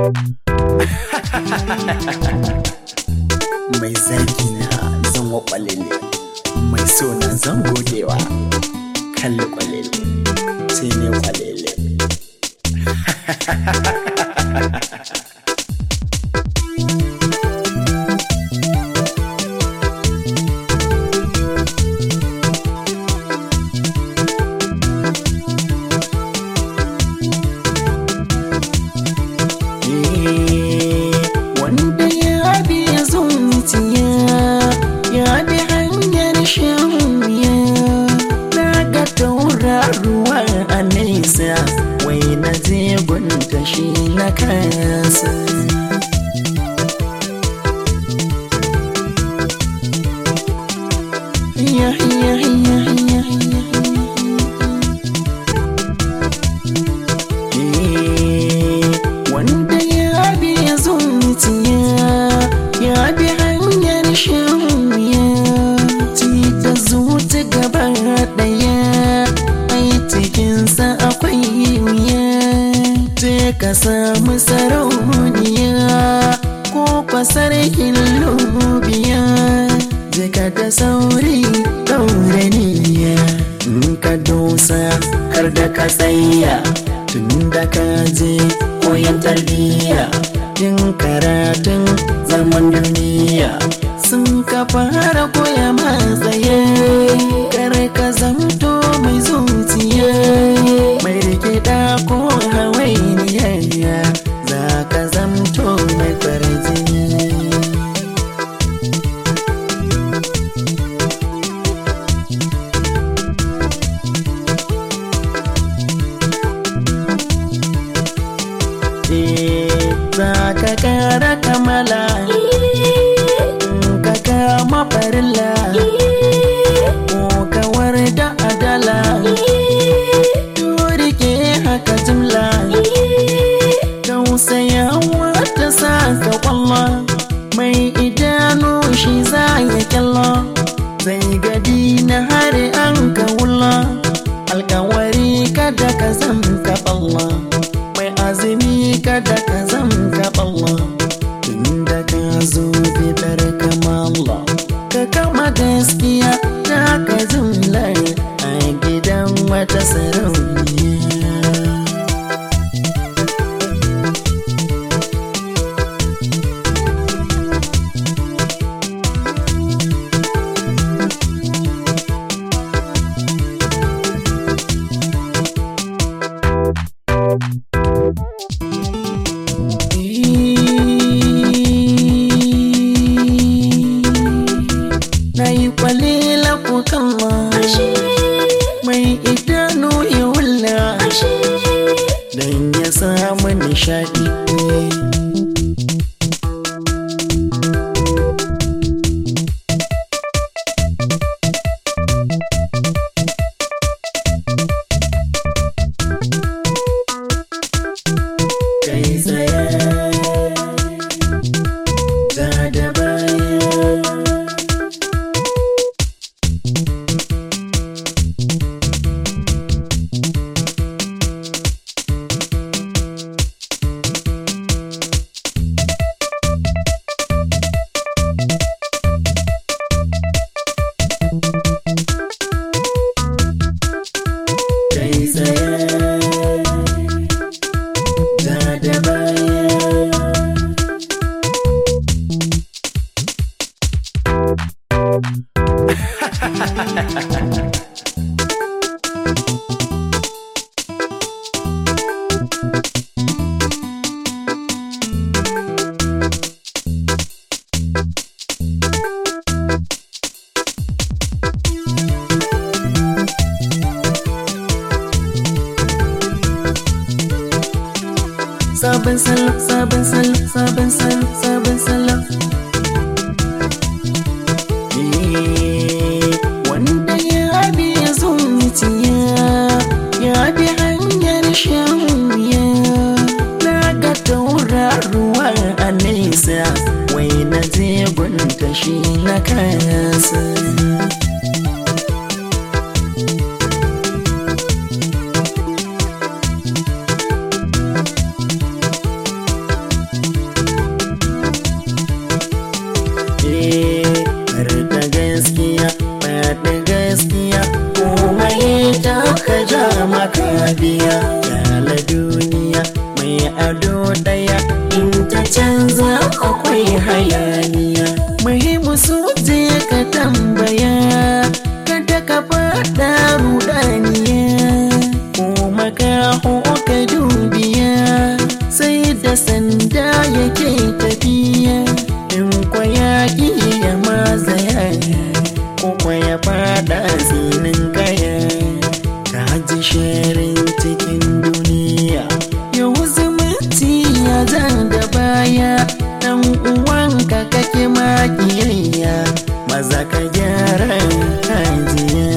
mai zagi na zan wa kwalele mai so na zan godewa kalli kwalele sai ne kwalele wanda ya biya zuciya ya bi hanyar shamiya na ga tauraruwa a nesa wai na je gunta shi na kasa ya ya ya ya ya wanda ya biya zuciya ya bi hanyar shamiya ci da zuci gaba daya ai cikinsa akwai wuya ce ka samu sarauniya ko fasarkin lubiya jika da sauri daure niyya in ka dosa har da ka tsaya tun da ka je koyan tarbiyya yin karatun zaman duniya sun ka fara koya matsaye kar ka zamto mai zuciya mai rikida ko hawainiya za ka zamto mai farjini za ka kara kamala ka kama farilla ko kawar da adala rike haka jimla tausayawa ta sa ka kwallo mai idanu shi za ya kyallo zai gadi na hari an ka wula alkawari kada ka zan ka balla mai azumi kada ka zan ka balla tunda ka zo bidar kamala ka kama gaskiya ta ka jumla a gidan wata sarauniya na yi kwalila ko kalla mai idanu ya wulla don ya samu nishadi kai tsaye da da baya kai tsaye da da baya sabon salo sabon salo sabon salo sabon salo Eh, wanda ya biya zuciya ya bi hanyar shahuya na ga tauraruwa a nesa wai na je gunta shi na kasa ado daya in ta canza akwai hayaniya muhimmu su je ka tambaya kada ka faɗa rudaniya ko makaho ka dubiya sai da sanda yake tafiya in kwaya ya mazaya ko kwaya faɗa zinin kaya ka ji sharin cikin duniya yau zumunci ya zan da baya dan uwanka kake makiyayya maza ka gyara hajiya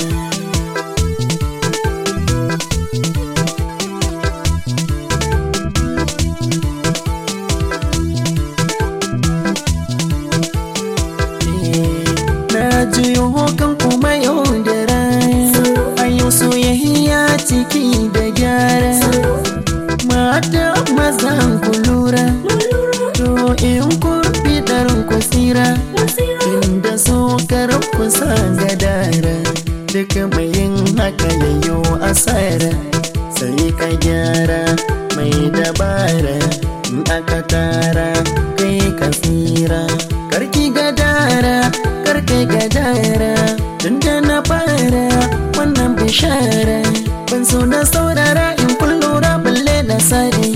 na juyo kan kuma yau da rana a yau soyayya ciki da gyara mata mazan ku lura to in ku fitar ku tsira inda so kar ku sa gadara duk mai yin haka yayo asara sai ka gyara mai dabara in aka tara kai ka tsira karki gadara karki gadara tunda na fara wannan bishara ban so na saurara in kun lura balle na sare